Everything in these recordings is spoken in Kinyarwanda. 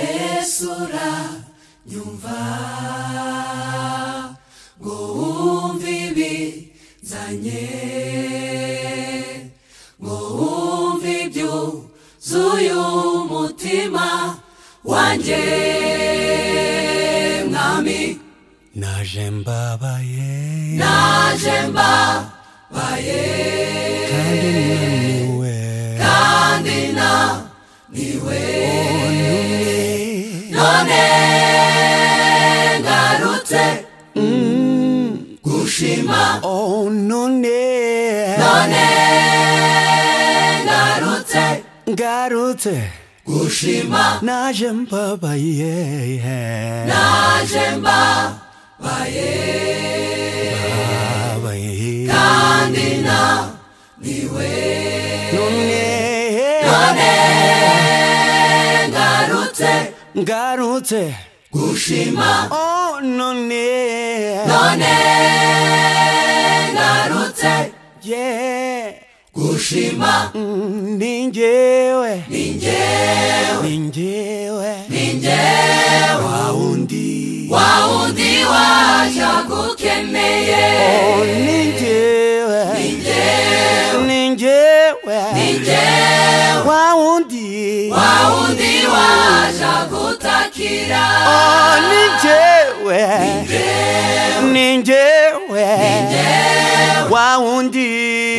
besura nyumva ngo wumve ibizanye ngo wumve ibyuzuye umutima wanjye mwami naje mbabaye naje mbabaye kandi naniwe kandi naniwe none ngarutse gushima oh none none ngarutse ngarutse gushima naje mbabaye naje mbabaye Babaye. kandi naniwe none none ngarutse ngarutse gushima oh none none ngarutse yeah gushima ningewe ni njyewe ningewe ni njyewe wawundi wa wundi waje agukeneye oh ningewe njyewe ni ningewe njyewe wawundi wa wundi waje agutakira oh ningewe njyewe ningewe njyewe wawundi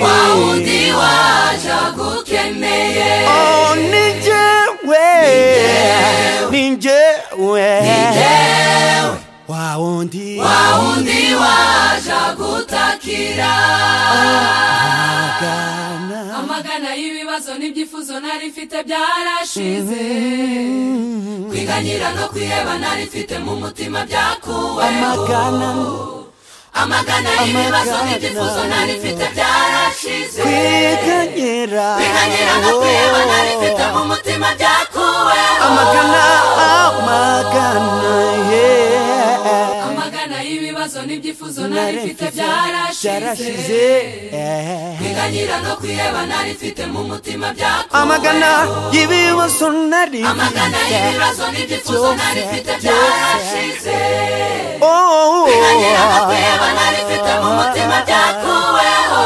wa wundi waje agukeneye oh ningewe ningewe njyewe wawundi wa wundi waje agutakira gana amagana y'ibibazo n'ibyifuzo nari mfite byarashize kwiganyira no kwiheba nari mfite mu mutima byakuweho amagana amagana y'ibibazo amagana. n'ibyifuzo nari mfite byarashize kwiganyira kwiganyira no kwiheba nari mfite mu mutima byakuweho amagana amagana yeah. amagana y'ibibazo n'ibyifuzo nari nari mfite mfite byarashize byarashize kwiganyira no kwiheba nari mfite mu mutima byakuweho amagana y'ibibazo nari amagana y'ibibazo n'ibyifuzo nari mfite byarashize Oh, kwiganyira no kwiheba nari mfite mu mutima byakuweho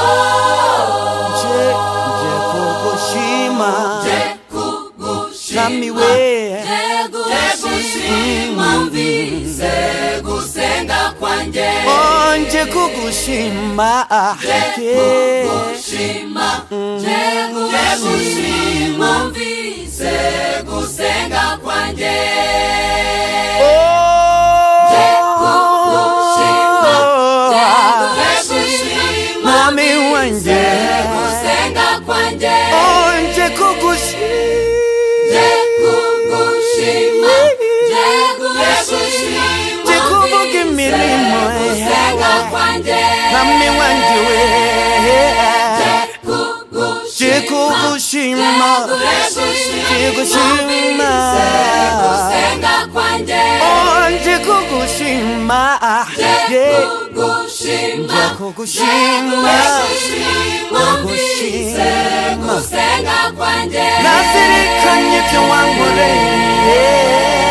nje nje kugushima je kugushima Mwami we je gushima mvise gusenga kwanjye Oh, nje kugushima je gushima je gushima mvise gusenga kwanjye kugushima, Oh, Mwami Mami wanjye. gusenga kwanjye Oh, nje kugushima Je kugushima Je kugushima Je kuvuga imirimo gusenga yawe. kwanjye Mwami wanjye we Je kugushima Ndikugushima Ndikugushima gusenga kwanjye Oh, ndikugushima Yeah. Ndikugushima Ndikugushima Ndikugushima gusenga kwanjye Nazirikanye ibyo wankoreye